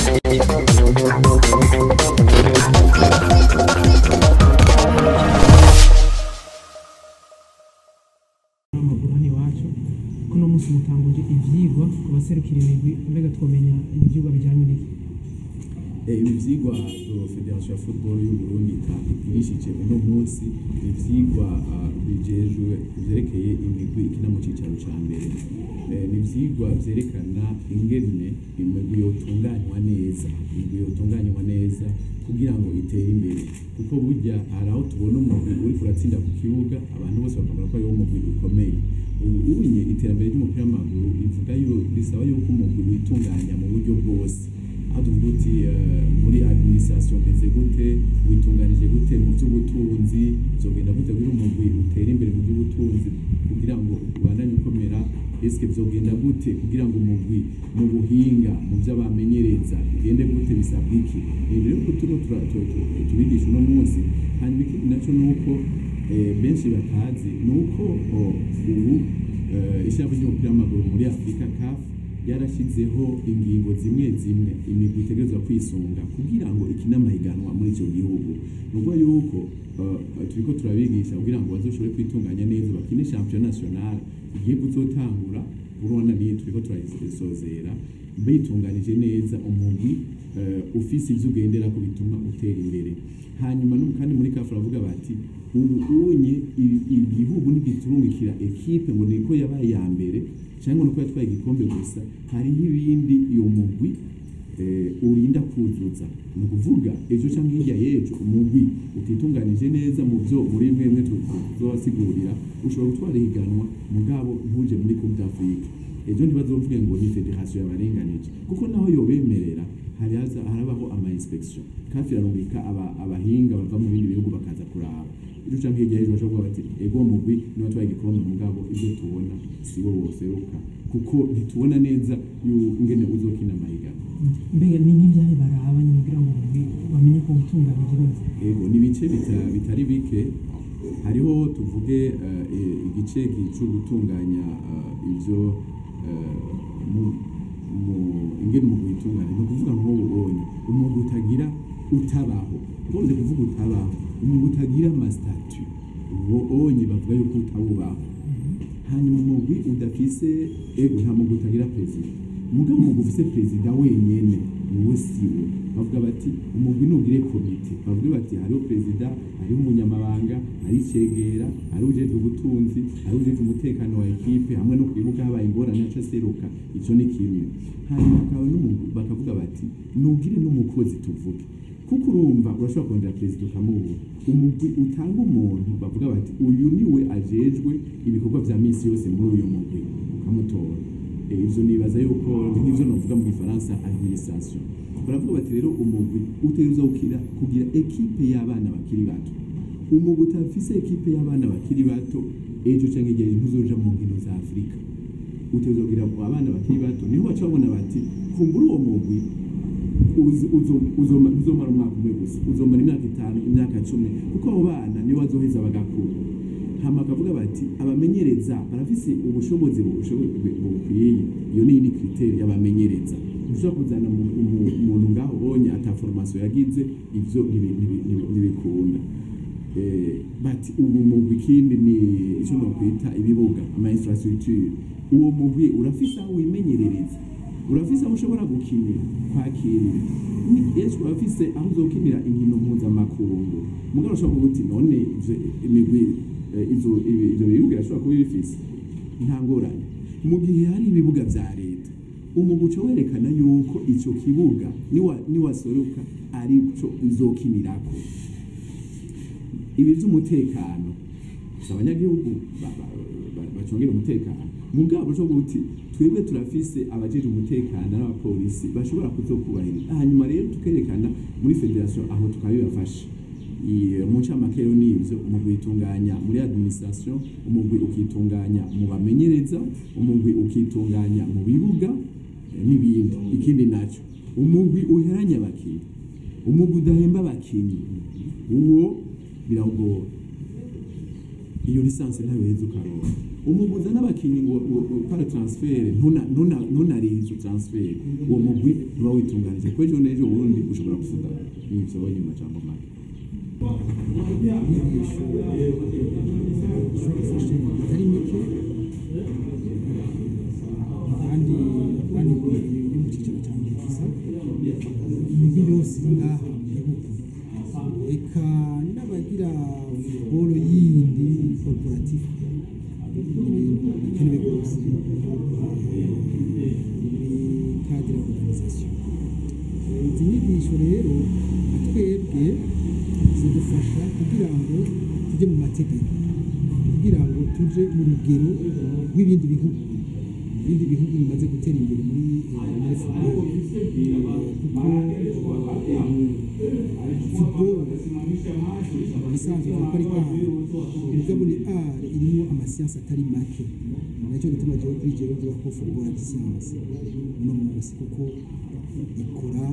amakuru hano iwacu ko uno munsi mutanguje ivyigwa ku baserukira imigwi mbega twomenya ivyigwa bijanye n'iki Eh, ibi vyigwa do Federation ya Football y'u Burundi itangirishije uno munsi ni ivyigwa ah, bijejwe vyerekeye imigwi ikina mu cicaro ca mbere Eh, ni ivyigwa vyerekana ingene imigwi yotunganywa neza imigwi yotunganywa neza kugira ngo itere imbere kuko burya hari aho tubona umugwi uriko uratsinda ku kibuga abantu bose bakabona ko ariwo mugwi ukomeye ubu unye iterambere ry'umupira w'amaguru rivuga yo risaba yuko umugwi witunganya mu buryo bwose aho tuvuga uti eh, muri administration meze gute witunganije gute mu by'ubutunzi bizogenda gute kugira umugwi utere imbere mu by'ubutunzi kugira ngo ubandanye ukomera eske bizogenda gute kugira ngo umugwi mu buhinga mu byo abamenyereza bigende gute bisabwa iki ibi rero turimo tura- tu- tu- tubigisha uno munsi hanyuma ikindi nacyo ni uko eh, benshi batazi ni uko oh, ubu eh, ishyirahamwe ry'umupira w'amaguru muri afurika CAF yarashyizeho ingingo zimwe zimwe imigwi itegerezwa kwisunga kugira ngo ikine amahiganwa muri icyo gihugu ni ukuvuga yuko uh, turiko turabigisha kugira ngo bazoshobore kwitunganya neza bakine champion national igiye kuzotangura urabona niyo turiko turayisozera bitunganije neza umugwi uh, ufise ivyo ugendera ko bituma utera imbere hanyuma no kandi muri kafu baravuga bati ubu unye i- igihugu ntigiturungikira ekipe ngo niko yabaye ya mbere cyangwa nuko yatwaye igikombe gusa hariho ibindi iyo mugwi eh, urinda kuzuza ni ukuvuga ejo cyangwa hirya y'ejo umugwi utitunganije neza mu byo muri bimwe bimwe tuzobasigurira ushobora gutwara ihiganwa mugabo ntuje muri coupe d'afrique ejo ntibazovuge ngo ni federation yabarenganije kuko naho yobemerera hari haza harabaho ama inspection kafi irarungika aba, abahinga bava mu bindi bihugu bakaza kuraba ejo canke hirya y'ejo bashobora kuvuga bati ego uwo mugwi niwe watwaye igikombe mugabo ibyo tubona si wo woseruka kuko ntitubona neza yu- ingene uzokina amahiganwa mbega ni n'ivyahe baraba nyine kugira ngo umugwi bamenye ko utunganije neza ego ni ibice bita- bitari bike hariho tuvuge eh, eh, igice cyo gutunganya eh, ivyo eh, mu- mu- ingene umugwi witunganya ni ukuvuga nk'ubu ubonye umugwi utagira utabaho ukunze kuvuga utabaho umugwi utagira amasitatu uwo onye bavuga yuko utawubaho hanyuma umugwi udafise ego nta mugwi utagira perezida mugabo umugwi ufise perezida wenyene niwe siwe bavuga bati umugwi nugire komite bavuga bati hariho perezida hariho umunyamabanga hari icegera hariho ujejwe ubutunzi hariho ujejwe umutekano wa ekipe hamwe no kwibuka habaye ingorane aca aseruka ico ni kimwe hanyuma hakaba n'umugwi bakavuga bati nugire n'umukozi tuvuge kuko urumva urashobora kongera perezida ukamubura umugwi utanga umuntu bavuga bati uyu niwe ajejwe ibikorwa vya misi yose muri uyu mugwi ukamutora Eh, ivyo nibaza yuko nk'ivyo novuga mu gifaransa administration baravuga bati rero umugwi utegerezwa gukira kugira ekipe y'abana bakiri bato umugwi utafise ekipe y'abana bakiri bato ejo canke igihe ntuzoja mu nkino za afurika utegerezwa kugira abana bakiri bato niho baca babona bati kumbura uwo mugwi uzi- uzo- uzoma- uzomara umwaka umwe gusa uzomara imyaka itanu imyaka cumi kuko abo bana nibo bazoheza bagakura hama bakavuga bati abamenyereza barafise ubushobozi bushobo- bu- bukwiye iyo ni iyindi kriteri y'abamenyereza ushobora kuzana umu- umu- umuntu ngaho ubonye ata formation yagize ivyo ntibi- ntibi- ntibi- ntibikunda Eh, bati ubu mugwi ikindi ni icyo nokwita ibibuga ama infrastructure uwo mugwi urafise aho wimenyerereza urafise aho ushobora gukinira kwakirira Ni- yesu urafise aho uzokinira inkino mpuzamakungu mugabo ushobora kuvuga uti none ivyo imigwi eh, izo ibi- ivyo bibuga irashobora kuba bifise nta ngorane mu gihe hari ibibuga vya leta umugwi uca werekana yuko ico kibuga niwa- niwasoruka arico uzokinirako ibi by'umutekano si abanyagihugu ba- ba- ba- bacungira umutekano mugabo cyo guti twebwe turafise abajejwe umutekano n'abapolisi bashobora kuzokubahiriza hanyuma rero tukerekana muri federation aho tukabibafasha I- mu ncamake rero ni ivyo umugwi witunganya muri administration umugwi ukitunganya mu bamenyereza umugwi ukitunganya mu bibuga eh, n'ibindi ikindi naco umugwi uheranya abakinyi umugwi udahemba abakinyi uwo birawugora iyo lisansi ntayo uheza ukaronka umuguza n'abakinnyi ngo ngo- ngo para transfer ntuna- ntuna- ntunarire izo transfer uwo mugwi ntuba witunganije kuko ejo n'ejo bundi ushobora gufuta n'ibyo wabonye mu majambo make inyigisho zishobora gufasha bitari mike kandi kandi yo mu cyiciro cya mbere gusa imijyi yose iri ngaha mu gihugu reka n'abagira futuboro yindi korporatifu ni ibintu bikenewe rwose muri kadire oruganizasiyo izi nyigisho rero na twebwe zidufasha kugira ngo tujye mu mategeko kugira ngo tuje mu rugero rw'ibindi bihugu ibindi bihugu bimaze gutera imbere muri eh, muri football kuko football ibisanzwe ko ari art mugabo ni art irimo amasiyansi atari make nacyo gituma jewe kuri jewe mvuga ko football ari siyansi uno munsi kuko ikora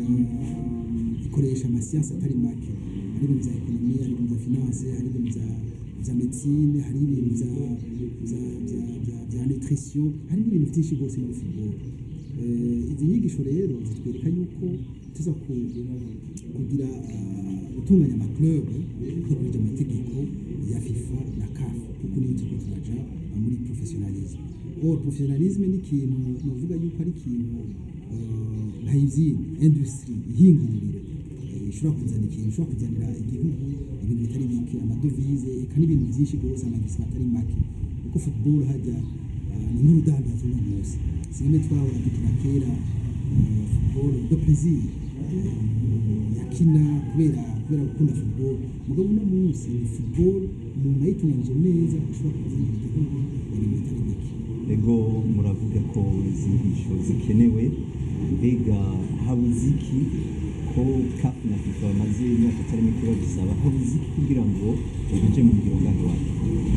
eh, ikoresha amasiyansi atari make hari ibintu bya ekonomi hari ibintu bya finance hari ibintu bya bya medicine hari ibintu bya bya bya bya bya nutrition hari ibintu byinshi rwose muri football Eh, izi nyigisho rero zitwereka yuko tuza ku- kugira ah, gutunganya amaklub dukurikije amategeko ya fifa na caf kuko niyo turiko turaja ah, muri professionalisme or professionalisme ni ikintu novuga yuko ari ikintu eh, nka ivyini industry ihinguriro eh, ishobora kuzana ikintu ishobora kuzanira igihugu ibintu bitari bike amadovize eka n'ibintu byinshi rwose amagisima atari make kuko football hajya ah, ni nk'urudandazo uno munsi sineme twahora dukina kera eh, football de plaisir eh, yakina kubera kubera gukunda football mugabo uno munsi ni football umuntu ayitunganije neza ashobora kuzanira igihugu ibintu bitari bike ego muravuga ko izi nyigisho zikenewe mbega habuze iki ko CAF na FIFA bamaze imyaka itari mike babisaba habuze iki kugira ngo bije mu ngiro ngano wanyu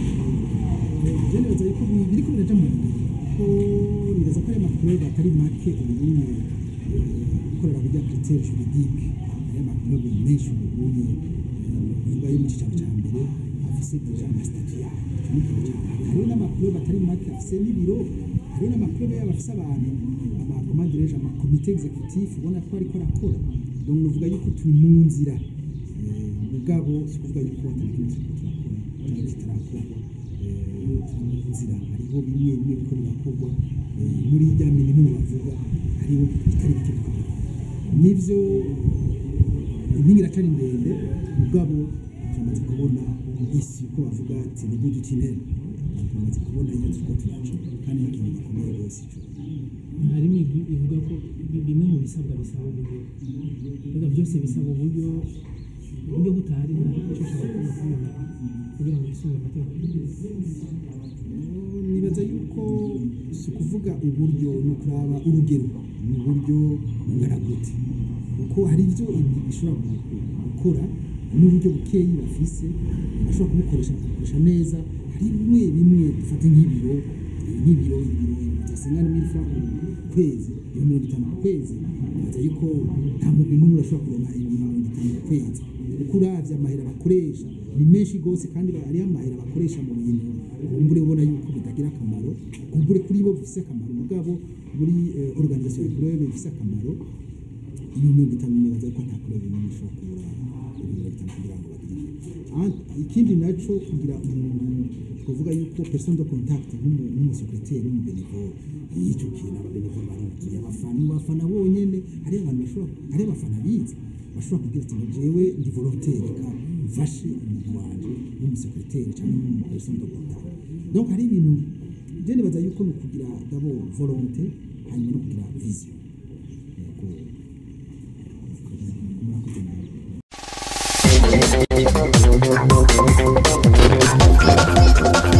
je nibaza yuko bi- biriko biraja mu ngiro ko nibaza ko ari amakurebe atari make ubunye gukorera burya critère juridique ari amakurebe menshi ubunye uvuga yo mu cicaro ca mbere afise deja amasitatu yayo ico ni ikintu ca mbere hariho n'amakurebe atari make afise n'ibiro hariho n'amakurebe yabo afise abantu amakomandireje amakomite executif ubona ko ariko arakora donc nuvuga yuko turi mu nzira Eh, mugabo si ukuvuga yuko atari ikintu turiko turakora cyangwa kitarakorwa Eh, turi mu nzira hariho bimwe bimwe biriko birakorwa eh, muri rya minimum bavuga hariho bitari bike twakora nivyo impinga iracari ndende mugabo turamaze kubona isi uko bavuga ati ni good tunnel turamaze kubona iyo turiko turaca kandi ni ikintu gikomeye rwose ico hari imigwi ivuga ko bi- bimwe mu bisabwa bisaba uburyo mbega byose bisaba uburyo uburyo butahari nta icyo ushobora kubona kuri iyo migwi kugira ngo yisunge amategeko nibaza yuko si ukuvuga uburyo ni ukuraba urugero ni uburyo bungana gute kuko hari ibyo imigwi ishobora gu- gukora n'uburyo bukeyi bafise bashobora kubukoresha bakabikoresha neza hari bimwe bimwe dufate nk'ibiro eh, nk'ibiro ibiro byasenga ni mille francs ku kwezi ibiro mirongo itanu ku kwezi nibaza yuko nta mugwi n'umwe urashobora kuronka ibiro mirongo itanu ku kwezi kuko uravye amahera bakoresha ni menshi gose kandi ba- hariho amahera bakoresha mu bintu kumbure ubona yuko bitagira akamaro kumbure kuri bo bifise akamaro mugabo muri eh, organisation ya kurebe bifise akamaro ibintu mirongo itanu nibaza yuko nta kurebe n'imwe ishobora kubura ibintu mirongo itanu kugira ngo bagire Ah, ikindi naco kugira umuntu twavuga yuko person de contact nk'umu- nk'umusekreteri w'umubenevole y'icyo kintu ababenevole baruzuye abafana abafana bonyene hariho abantu bashobora hariho abafana biza bashobora kugira ati jewe ndi volontaire reka mfashe umuntu wanje w'umusekreteri cyangwa w'umuperson de contact donc hari ibintu je nibaza yuko ni ukugira d'abord volonté hanyuma no kugira vision yego murakoze nawe Thank